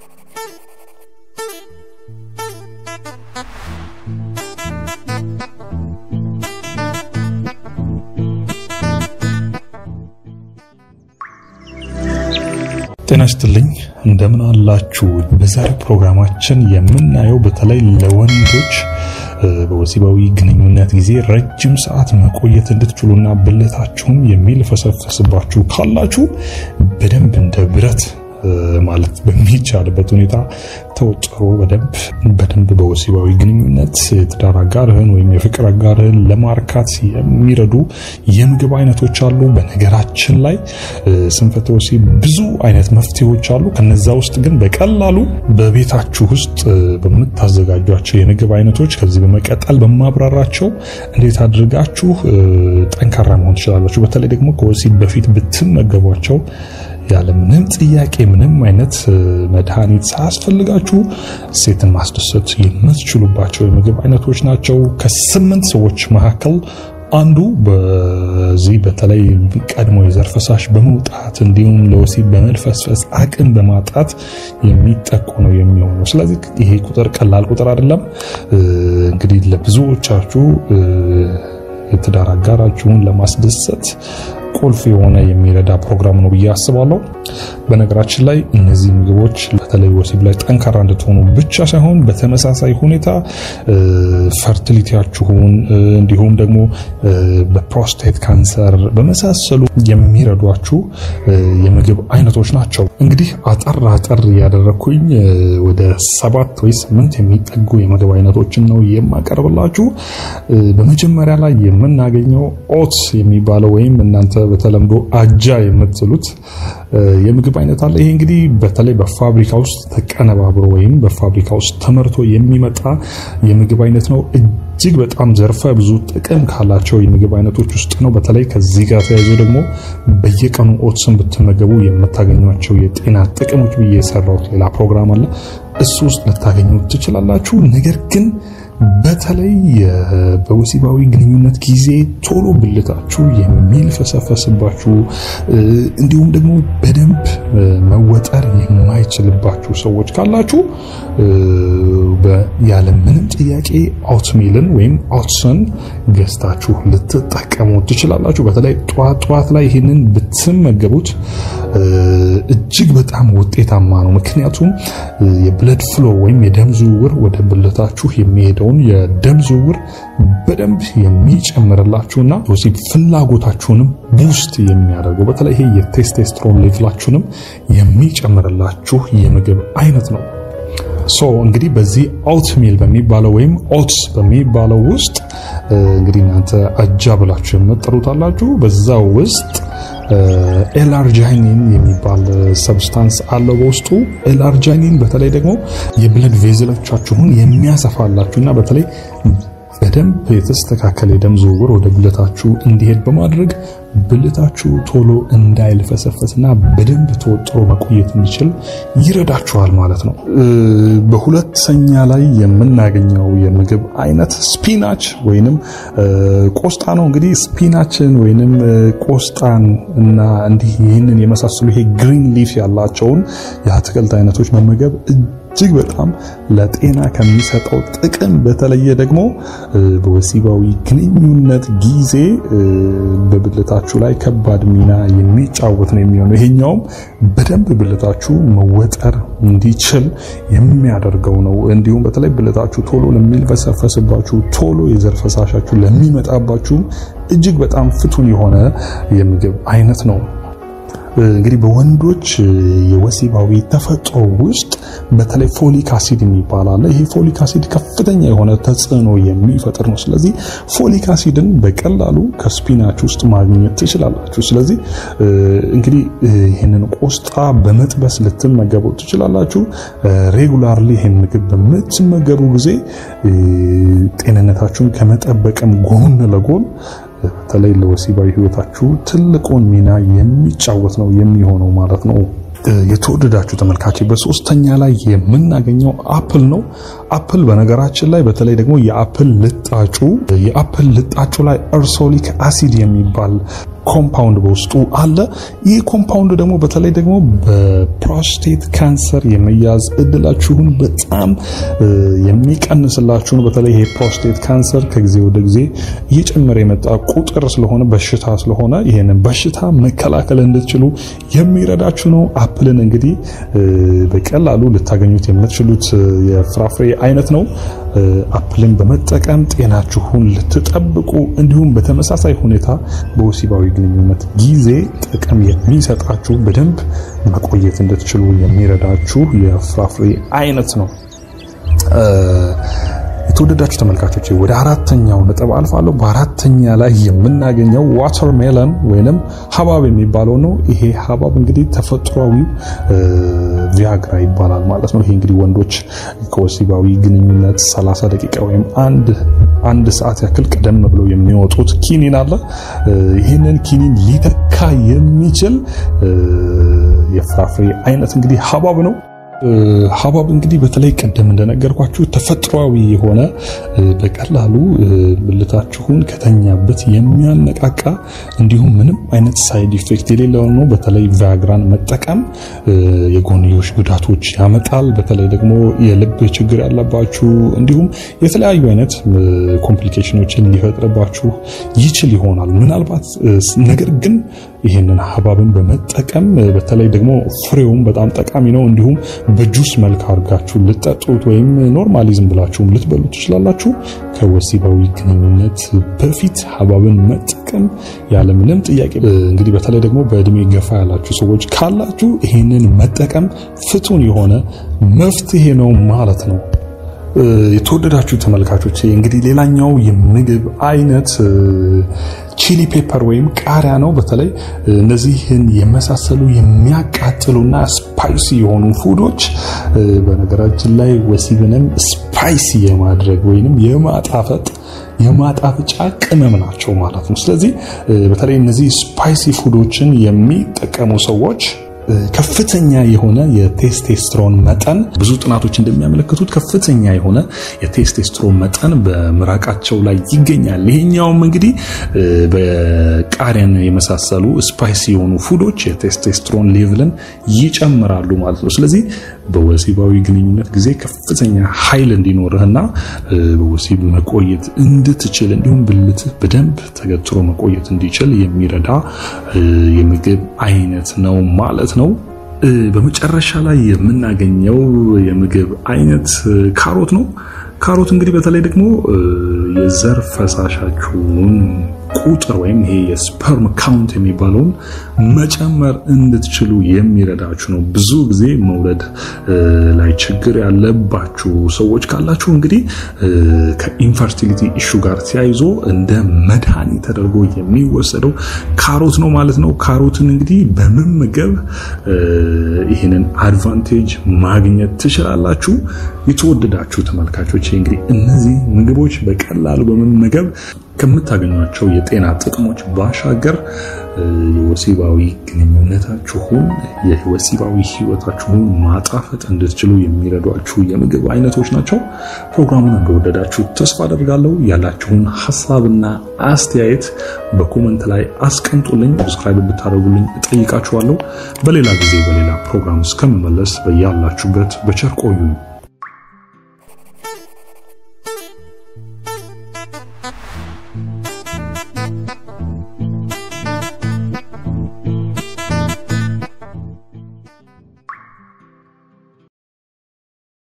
ጤና ይስጥልኝ እንደምን አላችሁ? በዛሬ ፕሮግራማችን የምናየው በተለይ ለወንዶች በወሲባዊ ግንኙነት ጊዜ ረጅም ሰዓት መቆየት እንድትችሉና ብልታችሁም የሚልፈሰፈስባችሁ ካላችሁ በደንብ እንደ ብረት ማለት በሚቻልበት ሁኔታ ተወጥሮ በደንብ በደንብ በወሲባዊ ግንኙነት የትዳር አጋርህን ወይም የፍቅር አጋርህን ለማርካት የሚረዱ የምግብ አይነቶች አሉ። በነገራችን ላይ ስንፈተ ወሲብ ብዙ አይነት መፍትሄዎች አሉ። ከነዛ ውስጥ ግን በቀላሉ በቤታችሁ ውስጥ በምታዘጋጇቸው የምግብ አይነቶች ከዚህ በመቀጠል በማብራራቸው እንዴት አድርጋችሁ ጠንካራ መሆን ትችላላችሁ። በተለይ ደግሞ ከወሲብ በፊት ብትመገቧቸው ያለ ምንም ጥያቄ ምንም አይነት መድኃኒት ሳያስፈልጋችሁ ሴትን ማስደሰት የምትችሉባቸው የምግብ አይነቶች ናቸው። ከስምንት ሰዎች መካከል አንዱ በዚህ በተለይ ቀድሞ የዘር ፈሳሽ በመውጣት እንዲሁም ለወሲብ በመልፈስፈስ አቅም በማጣት የሚጠቁ ነው የሚሆነው። ስለዚህ ይሄ ቁጥር ቀላል ቁጥር አይደለም። እንግዲህ ለብዙዎቻችሁ የትዳር አጋራችሁን ለማስደሰት ቁልፍ የሆነ የሚረዳ ፕሮግራም ነው ብዬ አስባለሁ። በነገራችን ላይ እነዚህ ምግቦች በተለይ ወሲብ ላይ ጠንካራ እንድትሆኑ ብቻ ሳይሆን በተመሳሳይ ሁኔታ ፈርቲሊቲያችሁን እንዲሁም ደግሞ በፕሮስቴት ካንሰር በመሳሰሉ የሚረዷችሁ የምግብ አይነቶች ናቸው። እንግዲህ አጠር አጠር ያደረኩኝ ወደ ሰባት ወይ ስምንት የሚጠጉ የምግብ አይነቶችን ነው የማቀርብላችሁ። በመጀመሪያ ላይ የምናገኘው ኦትስ የሚባለው ወይም እናንተ በተለምዶ አጃ የምትሉት የምግብ አይነት አለ። ይሄ እንግዲህ በተለይ በፋብሪካ ውስጥ ተቀነባብሮ ወይም በፋብሪካ ውስጥ ተመርቶ የሚመጣ የምግብ አይነት ነው። እጅግ በጣም ዘርፈ ብዙ ጥቅም ካላቸው የምግብ አይነቶች ውስጥ ነው። በተለይ ከዚህ ጋር ተያይዞ ደግሞ በየቀኑ ኦትስን ብትመገቡ የምታገኟቸው የጤና ጥቅሞች ብዬ የሰራሁት ሌላ ፕሮግራም አለ። እሱ ውስጥ ልታገኙ ትችላላችሁ። ነገር ግን በተለይ በወሲባዊ ግንኙነት ጊዜ ቶሎ ብልታችሁ የሚልፈሰፈስባችሁ እንዲሁም ደግሞ በደንብ መወጠር የማይችልባችሁ ሰዎች ካላችሁ ያለ ምንም ጥያቄ ኦትሚልን ወይም ኦትስን ገዝታችሁ ልትጠቀሙ ትችላላችሁ። በተለይ ጠዋት ጠዋት ላይ ይህንን ብትመገቡት እጅግ በጣም ውጤታማ ነው። ምክንያቱም የብለድ ፍሎ ወይም የደም ዝውውር ወደ ብልታችሁ የሚሄደው የደም ዝውውር በደንብ የሚጨምርላችሁና ወሲብ ፍላጎታችሁንም ቡስት የሚያደርገው በተለይ ይሄ የቴስቴስትሮን ሌቭላችሁንም የሚጨምርላችሁ የምግብ አይነት ነው። ሶ እንግዲህ በዚህ ኦት ሚል በሚባለው ወይም ኦትስ በሚባለው ውስጥ እንግዲህ እናንተ አጃ ብላችሁ የምትጠሩት አላችሁ። በዛ ውስጥ ኤላርጃይኒን የሚባል ሰብስታንስ አለው በውስጡ። ኤላርጃይኒን በተለይ ደግሞ የብለድ ቬዝሎቻችሁን የሚያሰፋላችሁና በተለይ በደንብ የተስተካከለ የደም ዝውውር ወደ ብልታችሁ እንዲሄድ በማድረግ ብልታችሁ ቶሎ እንዳይልፈሰፈስና በደንብ ተወጥሮ መቆየት እንዲችል ይረዳችኋል ማለት ነው። በሁለተኛ ላይ የምናገኘው የምግብ አይነት ስፒናች ወይንም ቆስጣ ነው። እንግዲህ ስፒናችን ወይንም ቆስጣን እና እንዲህ ይህንን የመሳሰሉ ይሄ ግሪን ሊፍ ያላቸውን የአትክልት አይነቶች መመገብ እጅግ በጣም ለጤና ከሚሰጠው ጥቅም በተለየ ደግሞ በወሲባዊ ግንኙነት ጊዜ በብልታችሁ ላይ ከባድ ሚና የሚጫወት ነው የሚሆነው። ይሄኛውም በደንብ ብልታችሁ መወጠር እንዲችል የሚያደርገው ነው። እንዲሁም በተለይ ብልታችሁ ቶሎ ለሚልፈሰፈስባችሁ፣ ቶሎ የዘር ፈሳሻችሁ ለሚመጣባችሁም እጅግ በጣም ፍቱን የሆነ የምግብ አይነት ነው። እንግዲህ በወንዶች የወሲባዊ ተፈጥሮ ውስጥ በተለይ ፎሊክ አሲድ የሚባል አለ። ይሄ ፎሊክ አሲድ ከፍተኛ የሆነ ተጽዕኖ የሚፈጥር ነው። ስለዚህ ፎሊክ አሲድን በቀላሉ ከስፒናች ውስጥ ማግኘት ትችላላችሁ። ስለዚህ እንግዲህ ይህንን ቆስጣ በመጥበስ ልትመገቡ ትችላላችሁ። ሬጉላርሊ ይህን ምግብ በምትመገቡ ጊዜ ጤንነታችሁን ከመጠበቅም ጎን ለጎን በተለይ ለወሲባዊ ሕይወታችሁ ትልቁን ሚና የሚጫወት ነው የሚሆነው ማለት ነው። የተወደዳችሁ ተመልካች በሶስተኛ ላይ የምናገኘው አፕል ነው። አፕል በነገራችን ላይ በተለይ ደግሞ የአፕል ልጣጩ የአፕል ልጣጩ ላይ እርሶሊክ አሲድ የሚባል ኮምፓውንድ በውስጡ አለ። ይህ ኮምፓውንድ ደግሞ በተለይ ደግሞ በፕሮስቴት ካንሰር የመያዝ እድላችሁን በጣም የሚቀንስላችሁን በተለይ ይሄ ፕሮስቴት ካንሰር ከጊዜ ወደ ጊዜ እየጨመረ የመጣ ቁጥር ስለሆነ በሽታ ስለሆነ ይህንን በሽታ መከላከል እንድትችሉ የሚረዳችሁ ነው። አፕልን እንግዲህ በቀላሉ ልታገኙት የምትችሉት የፍራፍሬ አይነት ነው። አፕልን በመጠቀም ጤናችሁን ልትጠብቁ እንዲሁም በተመሳሳይ ሁኔታ በወሲባዊ ግንኙነት ጊዜ ጥቅም የሚሰጣችሁ በደንብ መቆየት እንድትችሉ የሚረዳችሁ የፍራፍሬ አይነት ነው። የተወደዳችሁ ተመልካቾች ወደ አራተኛው ነጥብ አልፋለሁ። በአራተኛ ላይ የምናገኘው ዋተር ሜለን ወይንም ሀባብ የሚባለው ነው። ይሄ ሀባብ እንግዲህ ተፈጥሯዊው ቪያግራ ይባላል ማለት ነው። ይሄ እንግዲህ ወንዶች ከወሲባዊ ግንኙነት 30 ደቂቃ ወይም አንድ አንድ ሰዓት ያክል ቀደም ብለው የሚወጡት ኪኒን አለ። ይህንን ኪኒን ሊተካ የሚችል የፍራፍሬ አይነት እንግዲህ ሀባብ ነው። ሀባብ እንግዲህ በተለይ ቀደም እንደነገርኳችሁ ተፈጥሯዊ የሆነ በቀላሉ ብልታችሁን ከተኛበት የሚያነቃቃ እንዲሁም ምንም አይነት ሳይድ ኢፌክት የሌለው ነው። በተለይ ቫያግራን መጠቀም የጎንዮሽ ጉዳቶች ያመጣል። በተለይ ደግሞ የልብ ችግር ያለባችሁ እንዲሁም የተለያዩ አይነት ኮምፕሊኬሽኖችን ሊፈጥርባችሁ ይችል ይሆናል ምናልባት ነገር ግን ይህንን ሀባብን በመጠቀም በተለይ ደግሞ ፍሬውም በጣም ጠቃሚ ነው። እንዲሁም በጁስ መልክ አድርጋችሁ ልጠጡት ወይም ኖርማሊዝም ብላችሁም ልትበሉ ትችላላችሁ። ከወሲባዊ ግንኙነት በፊት ሀባብን መጠቀም ያለምንም ጥያቄ እንግዲህ በተለይ ደግሞ በእድሜ ገፋ ያላችሁ ሰዎች ካላችሁ ይህንን መጠቀም ፍቱን የሆነ መፍትሄ ነው ማለት ነው። የተወደዳችሁ ተመልካቾች እንግዲህ ሌላኛው የምግብ አይነት ቺሊ ፔፐር ወይም ቃሪያ ነው። በተለይ እነዚህን የመሳሰሉ የሚያቃጥሉና ስፓይሲ የሆኑ ፉዶች በነገራችን ላይ ወሲብንም ስፓይሲ የማድረግ ወይንም የማጣፈጥ የማጣፈጫ ቅመም ናቸው ማለት ነው። ስለዚህ በተለይ እነዚህ ስፓይሲ ፉዶችን የሚጠቀሙ ሰዎች ከፍተኛ የሆነ የቴስቴስትሮን መጠን ብዙ ጥናቶች እንደሚያመለክቱት ከፍተኛ የሆነ የቴስቴስትሮን መጠን በምራቃቸው ላይ ይገኛል። ይሄኛውም እንግዲህ በቃሪያን የመሳሰሉ ስፓይሲ የሆኑ ፉዶች የቴስቴስትሮን ሌቭልን ይጨምራሉ ማለት ነው። ስለዚህ በወሲባዊ ግንኙነት ጊዜ ከፍተኛ ኃይል እንዲኖርህና በወሲብ መቆየት እንድትችል እንዲሁም ብልትህ በደንብ ተገትሮ መቆየት እንዲችል የሚረዳ የምግብ አይነት ነው ማለት ነው። በመጨረሻ ላይ የምናገኘው የምግብ አይነት ካሮት ነው። ካሮት እንግዲህ በተለይ ደግሞ የዘር ፈሳሻችሁን ቁጥር ወይም ይሄ የስፐርም ካውንት የሚባለውን መጨመር እንድትችሉ የሚረዳችሁ ነው። ብዙ ጊዜ መውለድ ላይ ችግር ያለባችሁ ሰዎች ካላችሁ እንግዲህ ከኢንፈርቲሊቲ ኢሹ ጋር ተያይዞ እንደ መድኃኒት ተደርጎ የሚወሰደው ካሮት ነው ማለት ነው። ካሮትን እንግዲህ በመመገብ ይህንን አድቫንቴጅ ማግኘት ትችላላችሁ። የተወደዳችሁ ተመልካቾች እንግዲህ እነዚህ ምግቦች በቀላሉ በመመገብ ከምታገኟቸው የጤና ጥቅሞች ባሻገር የወሲባዊ ግንኙነታችሁን የወሲባዊ ሕይወታችሁን ማጣፈጥ እንድትችሉ የሚረዷችሁ የምግብ አይነቶች ናቸው። ፕሮግራሙን እንደወደዳችሁ ተስፋ አደርጋለሁ። ያላችሁን ሀሳብና አስተያየት በኮመንት ላይ አስቀምጡልኝ። ሰብስክራይብ ብታደርጉልኝ እጠይቃችኋለሁ። በሌላ ጊዜ በሌላ ፕሮግራም እስከምመለስ በያላችሁበት በቸር ቆዩኝ።